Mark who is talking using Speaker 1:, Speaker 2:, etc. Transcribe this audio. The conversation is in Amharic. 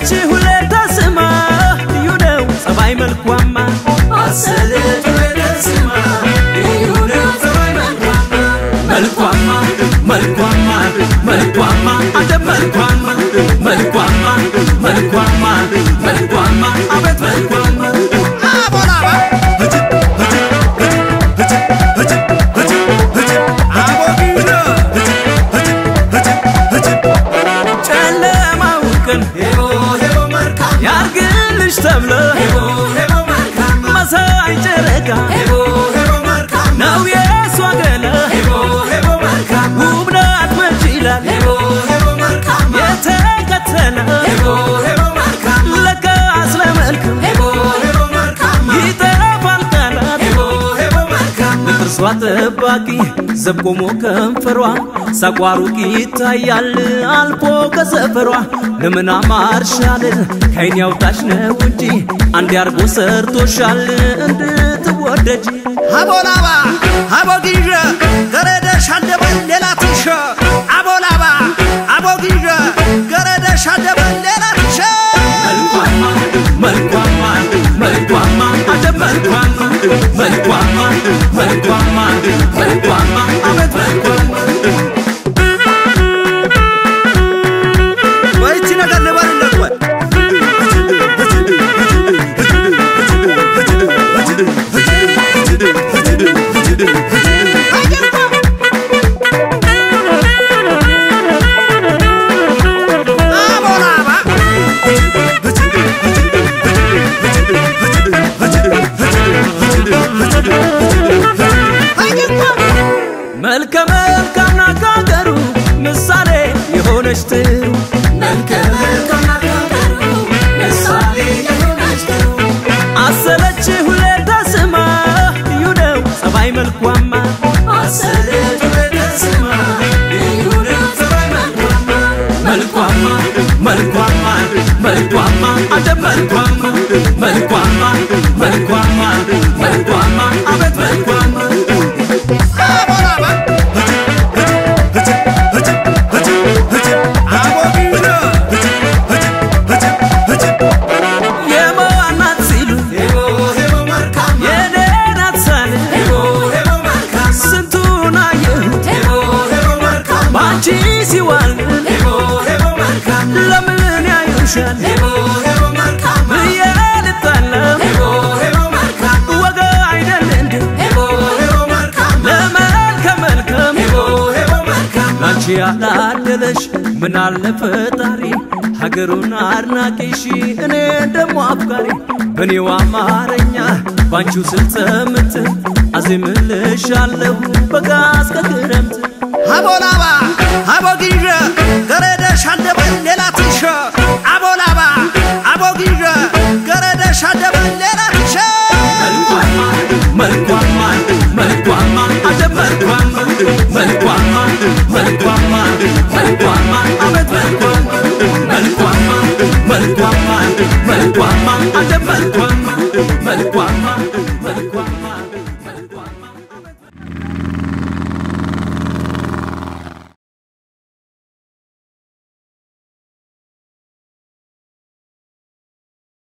Speaker 1: አሰለች ሁሌ ተስማ ልዩ ነው ጸባይ መልኳማ አሰለች ሁሌ ተስማ ልዩ ነው ጸባይ መልኳማ መልኳማ መልኳማ መልኳማ አንተ መልኳማ መልኳማ መልኳማ መልኳማ አቤት መልኳማ
Speaker 2: አቦላባ አቦጊዳ
Speaker 1: ጨለማውን ቀን ያርግልሽ ተብሎ መሳይ ጨረቃ ነው የእሷ ገላ ውብ ናት መች ይላል የተከተለ ለካስ ለመልክም ይጠፋል ቃላት ለጥርሷ ጠባቂ ዘብ ቆሞ ከንፈሯ ሳቋሩቅ ይታያል አልፎ ከሰፈሯ ለምን አማርሻልን ከይን ያውጣሽ ነው እንጂ አንድ አርጎ ሰርቶሻል እንድትወደጅ
Speaker 2: አቦላባ አቦጊዳ ገረደሽ አንደበል ሌላ ትንሽ አቦላባ አቦጊዳ ገረደሽ አንደበል ሌላ ትንሽ
Speaker 1: መልኳማ መልኳማ መልኳማ አንተ መልኳማ መልኳማ መልኳማ መልኳማ አቤት መልኳማ
Speaker 2: ወይቺ ነገር ልበልለት ወይ አቦላባ
Speaker 1: መልከ መልካም ናት ከሀገሩ ምሳሌ የሆነች ጥሩ መልከ መልካም ናት ከሀገሩ ምሳሌ የሆነች ጥሩ አሰለች ሁሌ ተስማ ልዩ ነው ጸባይ መልኳማ አሰለች ሁሌ ተስማ ልዩ ነው ጸባይ መልኳማ መልኳማ መልኳማ መልኳማ አንተ መልኳማ መልኳማ መልኳማ መልኳማ አቤት መልኳማ
Speaker 2: አቦላባ አቦጊዳ
Speaker 1: የማናት ሲሉ የኔ ናት ሳል ስንቱን አየሁት ባንቺ ሲዋል ለምን ያዩሻል ብዬ ልታለም ወጋ አይደል እንዴ ለመልከ መልከም ላንቺ ያላደለሽ ምን አለ ፈጣሪ ሀገሩን አድናቂሽ እኔ ደሞ አፍቃሪ በኔው አማርኛ ባንቺው ስልተምት አዜምልሻለሁ በጋ እስከ ክረምት
Speaker 2: አቦላባ አቦጊዳ ገረደሽ አንደበል ሌላ ትንሽ አቦላባ አቦጊዳ ገረደሽ አንደበል ሌላ ትንሽ
Speaker 1: መልኳማ መልኳማ አንተ መልኳማ መልኳማ መልኳማ መልኳማ አቤት መልኳማ መልኳማ መልኳማ መልኳማ አንተ መልኳማ መልኳማ